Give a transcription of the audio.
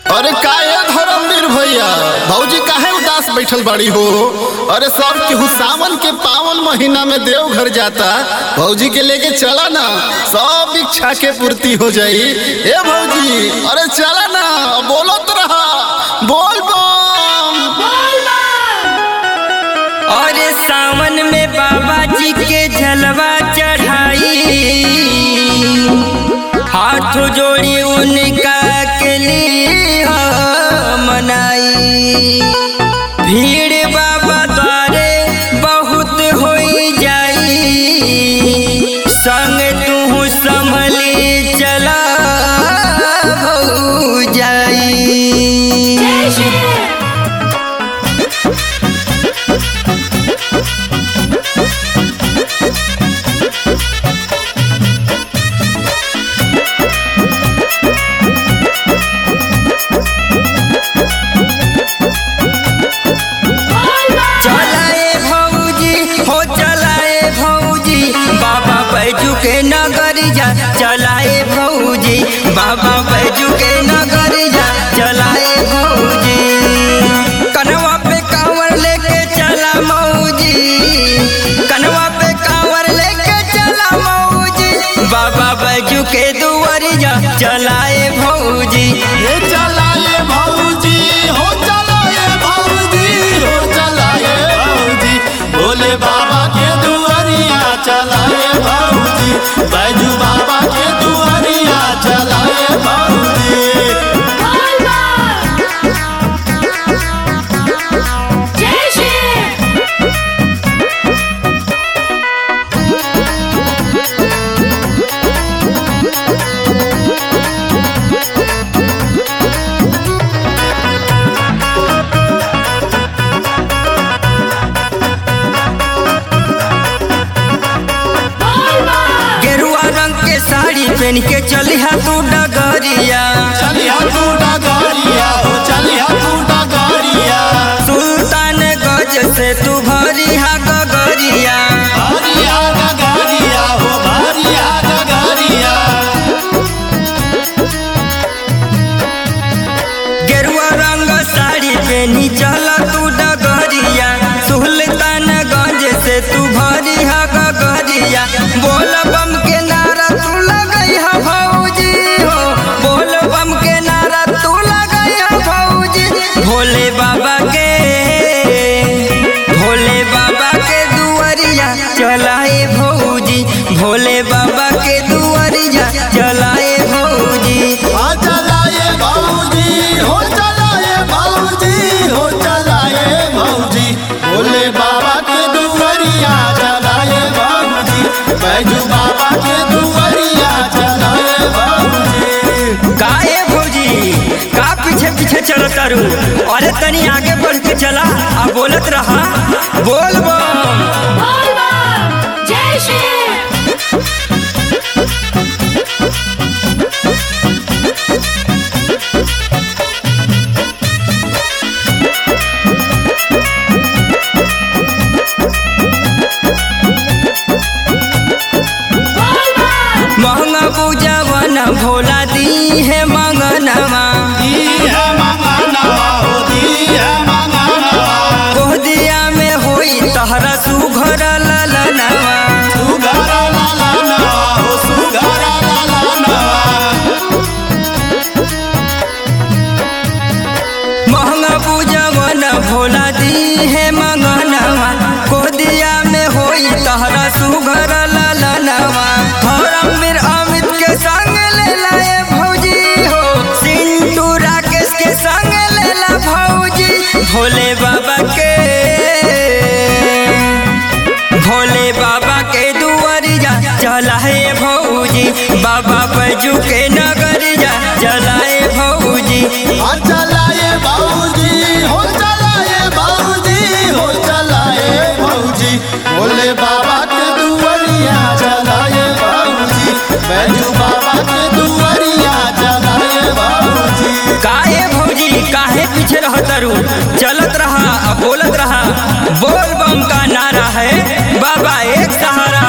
अरे काहे धर्मवीर भैया भौजी काहे उदास बैठल बाड़ी हो अरे सब केहू सावन के पावन महीना में देवघर जाता भौजी के लेके चला ना सब इच्छा के पूर्ति हो जाई ए भौजी अरे चला ना बोलत रहा बोल बम और सावन में बाबा जी के जलवा चढ़ाई हाथ जोड़ी उनका के लिए मनाई भीड़ बाबा द्वारे बहुत हो जाई संग तू संभली चला हो जाई चलाए भौजी हो चलाए भौजी बाबा बैजू के नगरी जा चलाए भौजी बाबा बैजू के नगरी जा चलाए भौजी कनवा पे कांवर लेके चला मौजी कनवा पे कांवर लेके चला मौजी बाबा बैजू के दुआरी जा चलाए भौजी ये चलाए भौजी हो चलाए भौजी हो चलाए भौजी भोले बाबा के दुआरिया चलाए भौजी बैजू बाबा के दुआरिया चलाए भौजी गेरुआ रंग के साड़ी पहन के चलिहा तू डगरिया चलिया तू डगरिया हो चलिया तू डगरिया सुल्तान गज से तू भरिहा गगरिया भरिया डगरिया हो भरिया डगरिया गेरुआ रंग साड़ी पहनी चल तू डगरिया सुल्तान गंज से तू भरिहा गगरिया बोल बम के नारा तू लगई हा भौजी हो बोल बम के नारा तू लगई हा भौजी भोले बाबा के भोले बाबा के दुआरिया चलाए भौजी भोले बाबा के दुआरिया चलाए भौजी आ चलाए भौजी हो चलाए भौजी हो चलाए भौजी भोले बाबा के दुआरिया चलाए भौजी बैजू बाबा के दुआरिया चलाए भौजी काहे भौजी का पीछे पीछे चलत तारू अरे तनी आगे बढ़ के चला आ बोलत रहा बोल बम जय श्री महंगा पूजवन भोला दी है मंगनवा दी है मंगनवा हो दी है मंगनवा गोदिया में होई तहरा सुघर ललनवा सुगर लाला नवा हो सुगर लाला नवा महंगा पूजवन भोला दी है मंगनवा गोदिया में होई तहरा सुघर ललनवा धर्मवीर अमित के संग ले लाए भौजी हो सिंटू राकेश के संग ले ला भौजी भोले बाबा के भोले बाबा के दुआरिया चलाए भौजी बाबा बैजू के नगरिया चलाए भौजी आ चलाए भौजी हो चलाए भौजी हो चलाए भौजी भोले बाबा के दुआरिया चलाए भौजी बैजू बाबा के दुआरिया चलाए भौजी काहे भौजी काहे पीछे रहत रू चलत रहा आ बोलत रहा बोल बम का नारा है बाबा एक सहारा